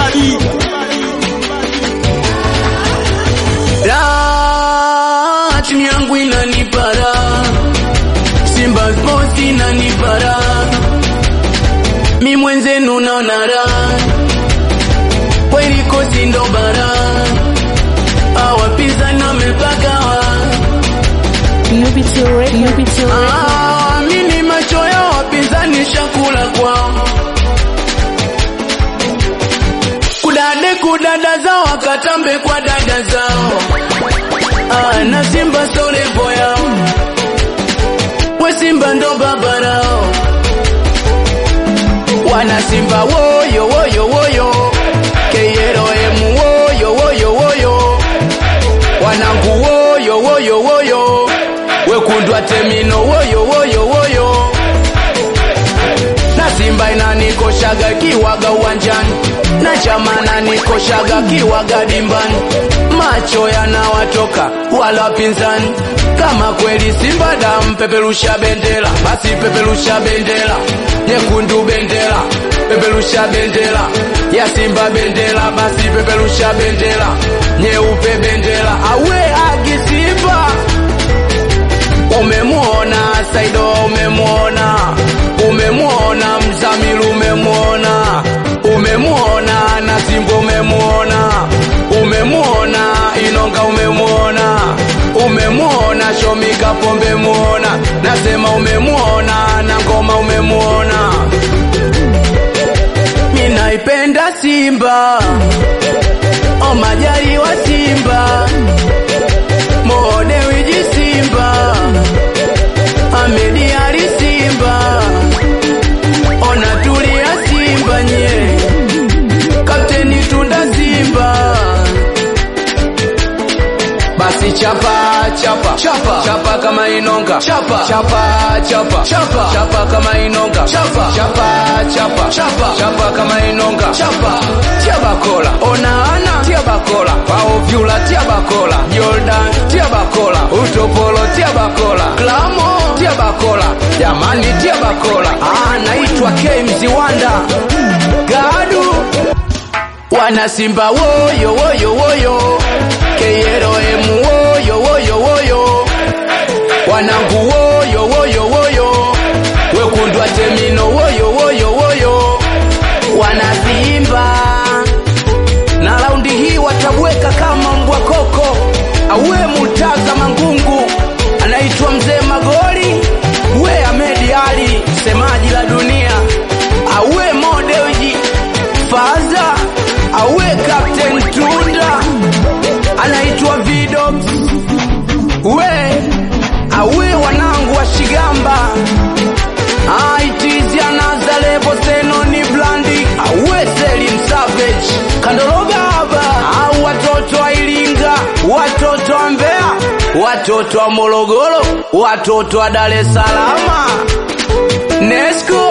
mbali La, timu yangu inanipara, Simba Sports inanipara, mi mwenzenu naona raha, kweli kosi ndo bara, awapinzani wamepagawa, UBT Radio. UBT Radio. Ah, mimi macho ya wapinzani shakula kwao, kudade kudada zao wakatambe kwa dada zao Ah, na Simba so levo yao, we Simba ndo babarao, wana Simba woyo woyo woyo, KLM woyo woyo woyo, wanangu woyo woyo woyo, wekundwa temino woyo woyo woyo, na Simba inanikoshaga kiwaga uwanjani na chama nanikoshaga kiwaga dimbani, macho yanawatoka wala wapinzani. Kama kweli Simba damu, peperusha bendera, basi peperusha bendera nyekundu, bendera peperusha bendera ya Simba, bendera basi peperusha bendera nyeupe, bendera awe agi Simba Umemwona Saido, umemwona, umemwona Mzamiru, umemwona, umemwona Nasimbo, umemwona, umemwona Inonga, umemwona, umemwona Shomika Pombe, umemwona, nasema umemwona na Ngoma, umemwona. Minaipenda Simba, o majari wa Simba, Modewiji Simba, Ahmedi Ali Simba, ona tulia Simba nye, Kapteni Tunda Simba, basi chapa chapa chapa chapa kama inonga chapa chapa chapa chapa chapa kama inonga chapa chapa chapa chapa chapa kama inonga chapa tia bakola ona ana tia bakola pao vyula tia bakola Jordan tia bakola utopolo tia bakola klamo tia bakola jamani tia bakola ah naitwa K Mziwanda gadu wana Simba woyo woyo woyo KLM woyo woyo woyo wanangu woyo woyo woyo wekundwa temino woyo woyo woyo wana Simba na raundi hii watabweka kama mbwa koko auwe mutaza mangungu anaitwa mzee Magoli we Ahmedi Ali semaji la dunia auwe Modewji Faza auwe Captain Tunda anaitwa Vidox we auwe wanangu wa Shigamba aitizi anazalevo seno ni blandi auwe Selim Savage Kandorogaba au watoto wa Iringa watoto wa Mbeya watoto wa Morogoro watoto wa Dar es Salaam Nesco